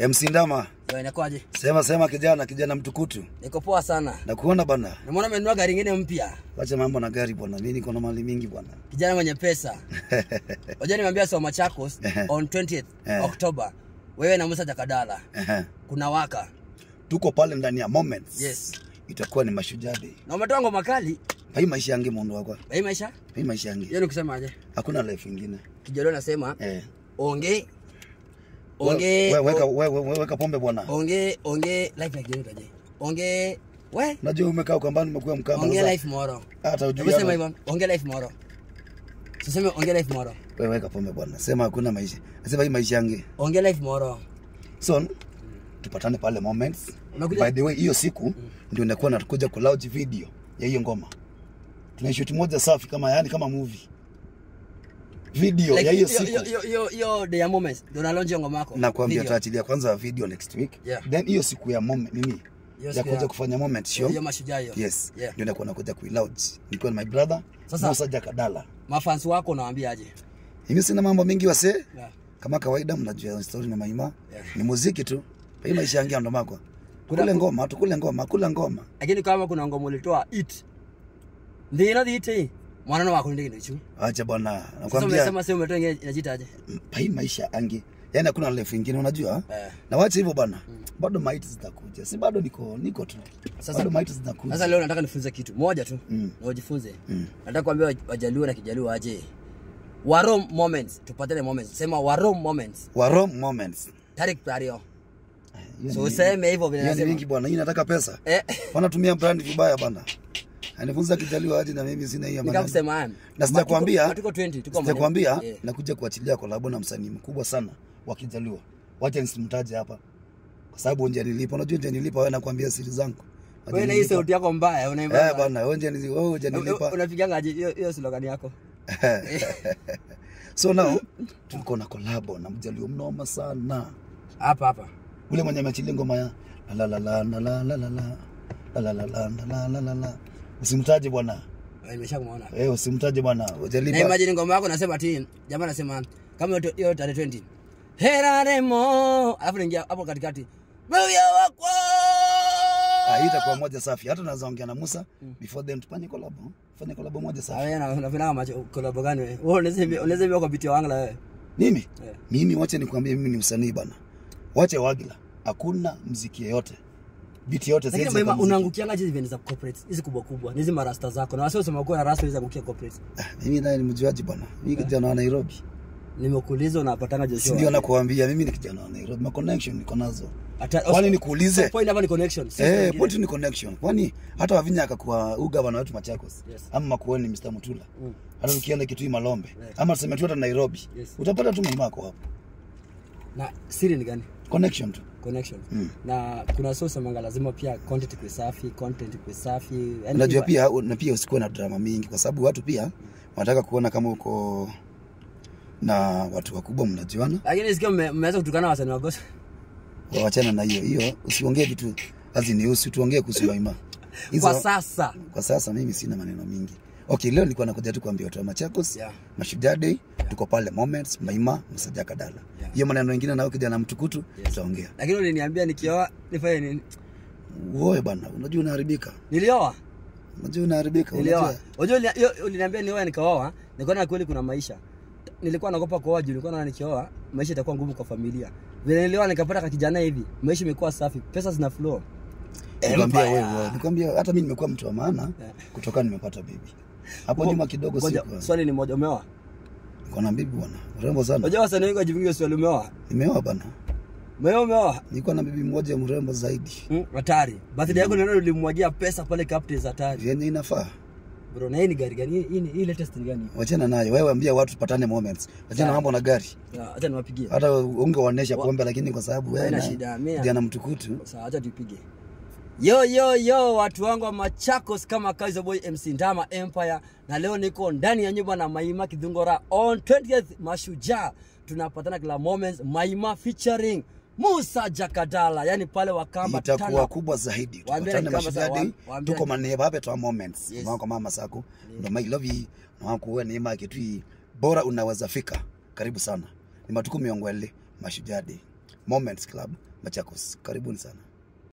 MC Ndama, Yo, inakuwaje? sema sema kijana, kijana mtukutu. Niko poa sana. Nakuona bana. Nimeona umenunua gari ingine mpya. Wacha mambo na gari bwana. Mimi niko na mali mingi bwana. Kijana mwenye pesa. Unajua nimeambia soma Machakos Ehe. on 20th Eh. October. Wewe na Musa Jakadala. Ehe. Kuna waka. Tuko pale ndani ya moments. Yes. Itakuwa ni mashujaa day. Na umetoa ngoma kali. Hii maisha yangu mundu wako. Hii maisha? Hii maisha yangu. Hiyo ni kusema aje? Hakuna life ingine. Kijana anasema Eh. onge onge We- Weka we- we- we- weka pombe bwana. onge onge life like kijana kaje. Onge we Unajua umekaa ukambani umekuwa mkamba. onge sasa. life moro. Hata ujui. Hebu sema hapa. hivyo. Onge life moro. Siseme onge life moro. Wewe weka pombe bwana. Sema hakuna maisha. Sema hii maisha yangu. Onge life moro. So tupatane pale moments. Unakuja- By the way, hiyo siku ndio nakuwa nakuja ku launch video ya hiyo ngoma. Tunaishoot moja safi kama yani kama movie. Video Like, ya hiyo hiyo- siku. hiyo- hiyo- hiyo- hiyo day ya moments ndio na launch hiyo ngoma yako. nakwambia Video. tutaachilia kwanza video next week Yeah. then hiyo siku ya moment nini Hiyo ya siku kuja ya- kufanya moment show hiyo mashujaa hiyo. yes Yeah. ndio nakuwa nakuja kuilaunch nikiwa na my brother Sasa- Musa Jakadala Mafans wako unawaambia aje? mimi sina mambo mingi wase Yeah. kama kawaida mnajua story na maima Yeah. ni muziki tu hii maisha yangu ndo mako Kuna- kule ngoma tukule ngoma kula ngoma Lakini kama kuna ngoma ulitoa it. Ndina dhiti. Mwana wako ndio ndicho. acha bwana Sasa nakwambia umesema sio umetoa ingine inajiita aje? hii maisha yangu yani hakuna life ingine unajua Eh. na wacha hivyo bwana bado maiti zitakuja si bado niko niko tu Sasa- bado maiti zitakuja Sasa leo nataka nifunze kitu moja tu. Mm. Na ujifunze. Mm. Nataka kuambia waj- wajaluo na kijaluo aje. Warom moments. Tupatane moments. Sema warom moments. wa wrong moments Tarik Tario. Hiyo So ni- useme hivyo vile hiyo ni nasema. mingi bwana hii nataka pesa Eh. wanatumia brand vibaya bana anifunza kijaliwa aje na mimi sina hiyo maneno. Nikakusema haya. na sijakwambia Tuko 20, tuko sijakwambia maneno. Yeah. nakuja kuachilia kolabo na msanii mkubwa sana wa kijaliwa wacha nisimtaje hapa kwa sababu nje nilipo unajua nje nilipo wewe nakwambia siri zangu Wacha Wewe na hii nilipa. sauti yako mbaya eh unaimba. bana wewe nje nili- wewe nje nilipa Unapiganga aje hiyo hiyo slogan yako? so now tuko na kolabo na mjalio mnoma sana Hapa hapa. ule mwenye ameachilia ngoma ya la la la la la la la la la la la la la la la la la usimtaje bwana Nimeshakumwona. eh usimtaje bwana Na ujalipa imagine ngoma yako nasema ati jamaa anasema kama hiyo- hiyo tarehe 20. Heraremo. Alafu naingia hapo katikati. Wewe wako. Ah, hii itakuwa moja safi. Hata unaweza ongea na Musa before then tufanye collab. Fanye collab moja safi. Wewe na unafanya macho collab gani wewe? Wewe unaweza unaweza hivi kwa biti wangu la wewe. Mimi Yeah. mimi wache nikwambie mimi ni msanii bana. Wache wagila. Hakuna mziki yote. Beat yote Lakini siwezi mama kuweka muziki. unaangukianga hizi event za corporate hizi kubwa kubwa. Ni hizi marasta zako. Na wasio usema kuwa na rasta hizi angukia corporate. Ah, Mimi naye ni mjuaji bana. Mimi kijana wa Nairobi. Nimekuuliza unapatanga Si Joshua. ndio nakuambia mimi ni kijana wa Nairobi. Ma connection niko nazo. Hata- Kwani nikuulize? Point hapa ni connection. si Eh, wengine. point ni connection. Kwani hata Wavinya akakuwa ugavana wetu Machakos. Yes. Ama Makueni Mr. Mutula. Mm. Hata ukienda Kitui Malombe. Yeah. Ama tuseme tu hata Nairobi. Yes. Utapata tu mama yako hapo. Na siri ni gani? Connection tu. connection Mm. na kuna so semanga lazima pia content ikuwe safi content ikuwe safi yani unajua iwa- pia na pia usikuwe na drama mingi kwa sababu watu pia wanataka kuona kama uko na watu wakubwa mnajuana lakini sikio mme- mmeweza kutukana wasanii wa gospel wawachana na hiyo hiyo usiongee vitu hazinihusu tuongee kuhusu maima Hizo- kwa sasa kwa sasa mimi sina maneno mingi okay leo nilikuwa nakuja tu kuambia watu wa machakos Yeah. mashujaa day tuko pale moments maima msajaka dala Yeah. hiyo maneno mengine nao kijana mtukutu Yes. tutaongea lakini uliniambia nikioa nifanye nini uoe bana unajua unaharibika nilioa unajua unaharibika nilioa unajua unajua uli- hiyo uliniambia nioa nikaoa nikaona kweli kuna maisha nilikuwa naogopa kuoa juu nilikuwa naona nikioa maisha itakuwa ngumu kwa familia vile nilioa nikapata kakijana hivi maisha imekuwa safi pesa zina flow nikwambia Empire. wewe nikwambia hata mimi nimekuwa mtu wa maana Yeah. kutoka nimepata bibi hapo Ngo- nyuma kidogo ngoja, siku swali ni moja umeoa niko na bibi bwana mrembo sana unajua wasanii wengi wajivingi swali umeoa nimeoa bana umeoa umeoa niko na bibi mmoja mrembo zaidi Mm, hatari birthday yako ndio ulimwagia pesa pale Captain's hatari vyenye inafaa bro na hii ni gari gani Hii- hii ni- hii latest ni gani wachana nayo wewe ambia watu tupatane moments wachana Sawa. na mambo na gari Ya, acha niwapigie hata ungewaonesha pombe lakini kwa sababu wewe Haina na shida, mimi- kijana mtukutu sawa acha tupige yo yo yo watu wangu wa Machakos kama Kaizer Boy MC Ndama Empire na leo niko ndani ya nyumba na Maima Kidhungora on 20th Mashujaa tunapatana kila moments Maima featuring Musa Jakadala yani pale Wakamba itakuwa turn up. kubwa zaidi Waambie tupatane ni kama mashujaa sawa, day waambie tuko ni- maneva hapa twa moments Yes. mama kwa mama sako ndo my love you na wako wewe neema kitui bora unaweza fika karibu sana ni matuku miongwele mashujaa day Moments Club Machakos. Karibuni sana.